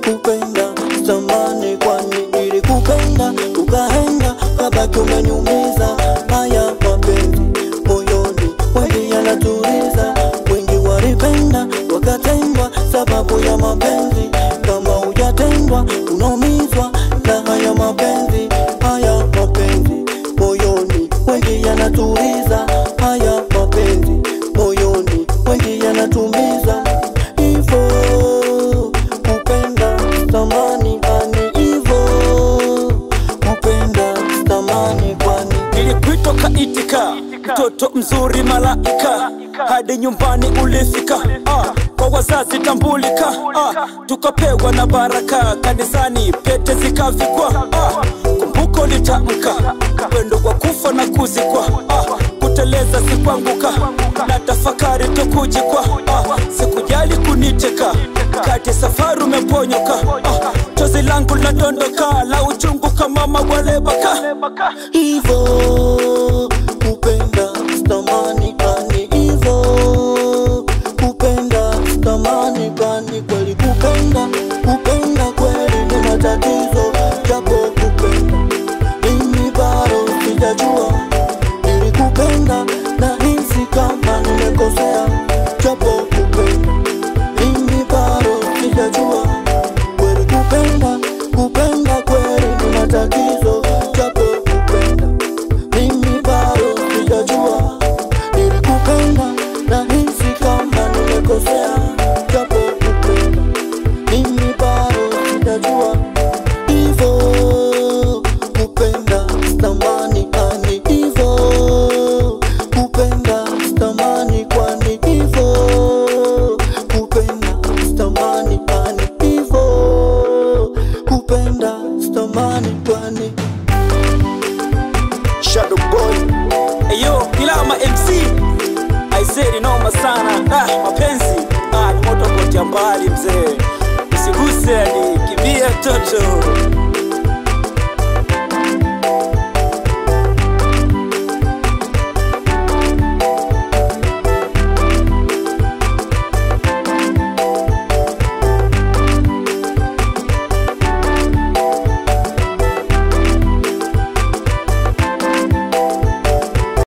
kupenda zamani, kwani nilikupenda ukaenda kabaki umeniumiza. Haya mapenzi moyoni wengi yanatuliza, wengi walipenda wakatendwa sababu ya mapenzi. Kama hujatendwa unaumizwa na haya mapenzi, haya mapenzi moyoni wengi yanatuliza, haya mapenzi moyoni wengi yanatumiza hivo kupenda thamani ani hivo kupenda thamani kwani Nilikuitwa kaitika, mtoto mzuri malaika, hadi nyumbani ulifika. Ah, kwa wazazi tambulika, ah, tukapewa na baraka, kanisani pete zikavikwa. Ah, kumbuko litamka pendo kwa kufa na kuzikwa. Ah, kuteleza sikuanguka, na tafakari tukujikwa. Ah, sikujali kuniteka, kati ya safari umeponyoka. Ah, chozi langu ladondoka, la uchungu kama mawalebaka hivo kupenda thamani kwani hivo kupenda thamani kwani kweli kupenda kupenda kweli ni matatizo japo kupenda mimi bado sijajua nilikupenda na hisi kama nimekosea japo kupenda mimi bado sijajua kweli kupenda kupenda kweli ni matatizo japo kupenda mimi bado sijajua nilikupenda na hisi kama nimekosea japo kupenda mimi bado sijajua hivo kupenda thamani ani hivo kupenda thamani kwani hivo kupenda thamani ani hivo kupenda thamani kwani Shadow Boy Eyo, Kilama MC Aiseri noma sana ah, mapenzi ah, ni moto kotea mbali mzee Usiguse ni kimbia toto